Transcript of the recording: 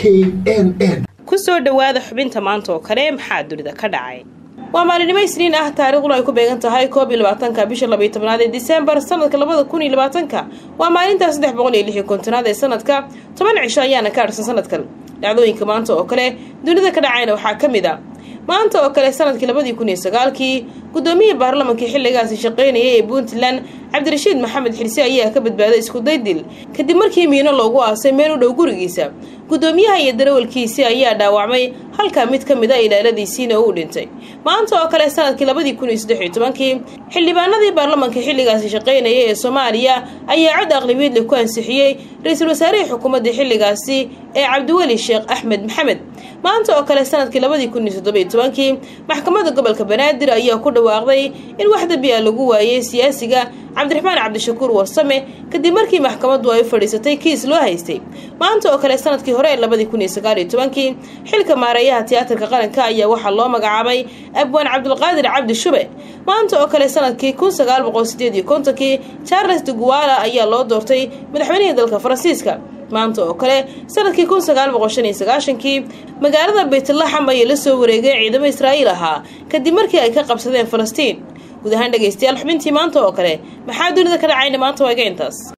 n n ku soo dhowaada xubinta maanta oo kale maxaa dunida ka dhacay waa maalinimo isniin ah taariikhduna ay ku beegan tahay koob iyo labaatanka bisha labaiyo tobnaad ee disembar sanadka labada kun iyo labaatanka waa maalintaa saddex boqol iyo lix iyo kontonaad ee sanadka toban cisho ayaana ka harsan sanadkan dhacdooyinka maanta oo kale dunida ka dhacayna waxaa ka mid a maanta oo kale sanadkii labadii kun iyo sagaalkii guddoomiyihii baarlamankii xilligaasi shaqaynayay ee puntland cabdirashiid maxamed xirse ayaa ka badbaaday iskuday dil kadib markii miino loogu aasay meel u dhow gurigiisa guddoomiyaha iyo darawalkiisii ayaa dhaawacmay halka mid ka mid a ilaaladiisiina uu dhintay maanta oo kale sanadkii labadii kun iyo saddex iyo tobankii xildhibaanadii baarlamanka xilligaasi shaqaynaya ee soomaaliya ayaa cod aqlibiidle ku ansixiyey ra-iisul wasaarihii xukuumadda xilligaasi ee cabdiweli sheekh axmed maxamed maanta oo kale sanadkii labadii kun iyo toddobiyo tobankii maxkamadda gobolka banaadir ayaa ku dhawaaqday in wax dambi a lagu waayey siyaasiga cabdiraxmaan cabdishakuur warsame kadib markii maxkamaddu ay u fadhiisatay kiis loo haystay maanta oo kale sanadkii hore ee labadii kun iyo sagaal iyo tobankii xilka maareeyaha tiyaatarka qaranka ayaa waxaa loo magacaabay abwaan cabdulqaadir cabdi shube maanta oo kale sanadkii kun sagaal boqol sideed iyo kontonkii charles de guala ayaa loo doortay madaxweynihii dalka faransiiska maanta oo kale sanadkii kun sagaal boqol shan iyo sagaashankii magaalada baytlaxam ayay la soo wareegeen ciidamo israa'iil ahaa kadib markii ay ka qabsadeen falastiin guud ahaan dhegaystayaal xubintii maanta oo kale maxaa dunida ka dhacayna maanta waa iga intaas